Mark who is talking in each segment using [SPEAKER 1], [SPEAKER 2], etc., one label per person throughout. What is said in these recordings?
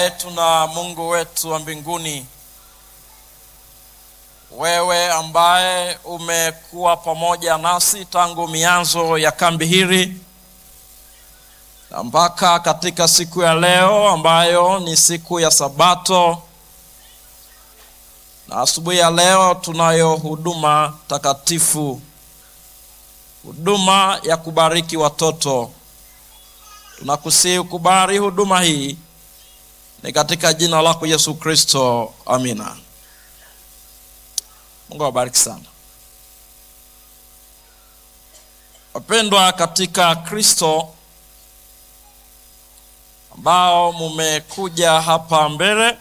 [SPEAKER 1] yetu na Mungu wetu wa mbinguni, wewe ambaye umekuwa pamoja nasi tangu mianzo ya kambi hili na mpaka katika siku ya leo ambayo ni siku ya Sabato, na asubuhi ya leo tunayo huduma takatifu, huduma ya kubariki watoto. Tunakusihi ukubali huduma hii, ni katika jina lako Yesu Kristo, amina. Mungu awabariki sana wapendwa katika Kristo ambao mumekuja hapa mbele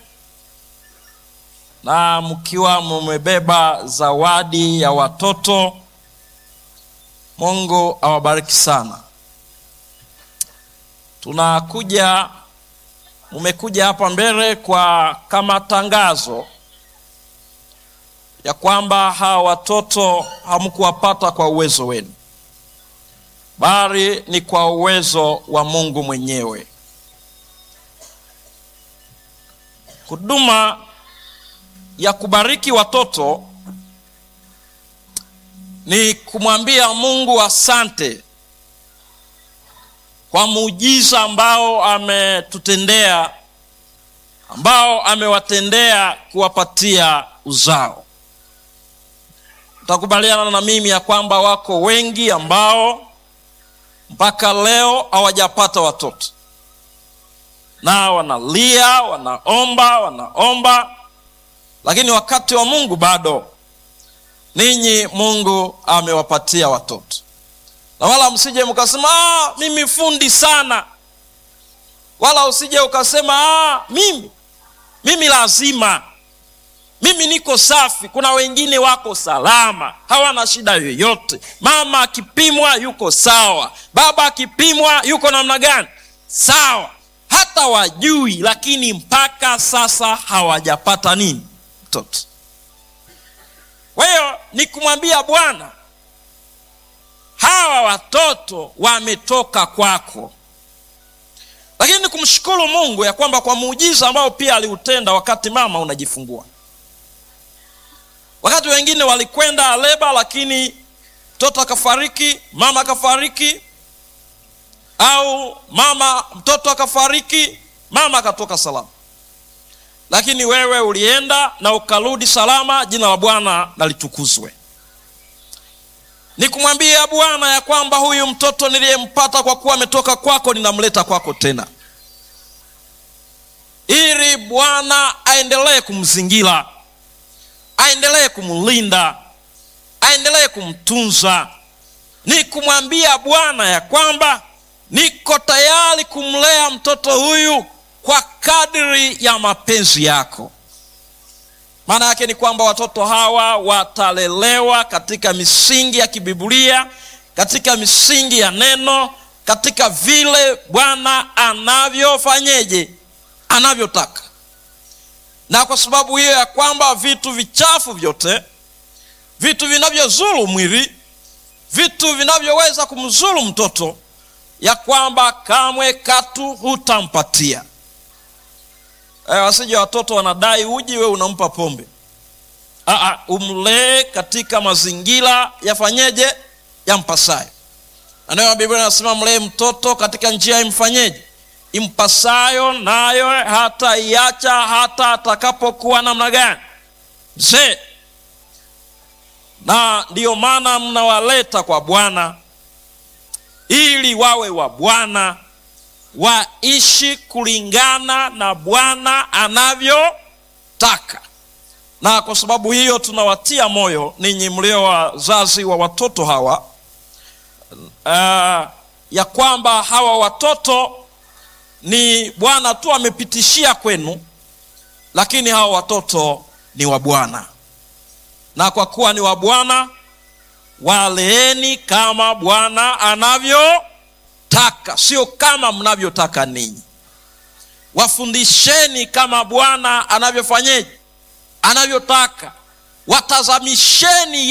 [SPEAKER 1] na mkiwa mumebeba zawadi ya watoto. Mungu awabariki sana. Tunakuja, mumekuja hapa mbele kwa kama tangazo ya kwamba hawa watoto hamkuwapata kwa uwezo wenu, bali ni kwa uwezo wa Mungu mwenyewe. Huduma ya kubariki watoto ni kumwambia Mungu asante kwa muujiza ambao ametutendea, ambao amewatendea kuwapatia uzao. Utakubaliana na mimi ya kwamba wako wengi ambao mpaka leo hawajapata watoto na wanalia, wanaomba, wanaomba, lakini wakati wa Mungu bado. Ninyi Mungu amewapatia watoto, na wala msije mkasema ah, mimi fundi sana, wala usije ukasema ah, mimi mimi lazima, mimi niko safi. Kuna wengine wako salama, hawana shida yoyote. Mama akipimwa yuko sawa, baba akipimwa yuko namna gani? Sawa hata wajui, lakini mpaka sasa hawajapata nini? Mtoto. Kwa hiyo ni kumwambia Bwana, hawa watoto wametoka kwako, lakini ni kumshukuru Mungu ya kwamba kwa muujiza ambao pia aliutenda wakati mama unajifungua. Wakati wengine walikwenda leba, lakini mtoto akafariki, mama akafariki au mama mtoto akafariki, mama akatoka salama, lakini wewe ulienda na ukarudi salama. Jina la Bwana nalitukuzwe. Ni kumwambia Bwana ya kwamba huyu mtoto niliyempata kwa kuwa ametoka kwako, ninamleta kwako tena, ili Bwana aendelee kumzingira, aendelee kumlinda, aendelee kumtunza. Ni kumwambia Bwana ya kwamba niko tayari kumlea mtoto huyu kwa kadri ya mapenzi yako. Maana yake ni kwamba watoto hawa watalelewa katika misingi ya kibiblia, katika misingi ya neno, katika vile Bwana anavyofanyeje, anavyotaka. Na kwa sababu hiyo ya kwamba vitu vichafu vyote, vitu vinavyozuru mwili, vitu vinavyoweza kumzuru mtoto ya kwamba kamwe katu hutampatia. E, wasije watoto wanadai uji, we unampa pombe. Aa, umlee katika mazingira yafanyeje, yampasayo. Na ndio Biblia inasema mlee mtoto katika njia imfanyeje, impasayo, nayo hata iacha hata atakapokuwa namna gani, mzee. Na ndiyo maana mnawaleta kwa Bwana ili wawe wa Bwana, waishi kulingana na Bwana anavyotaka. Na kwa sababu hiyo tunawatia moyo ninyi mlio wazazi wa watoto hawa uh, ya kwamba hawa watoto ni Bwana tu amepitishia kwenu, lakini hawa watoto ni wa Bwana, na kwa kuwa ni wa Bwana waleeni kama Bwana anavyotaka, sio kama mnavyotaka ninyi. Wafundisheni kama Bwana anavyofanyeje, anavyotaka. Watazamisheni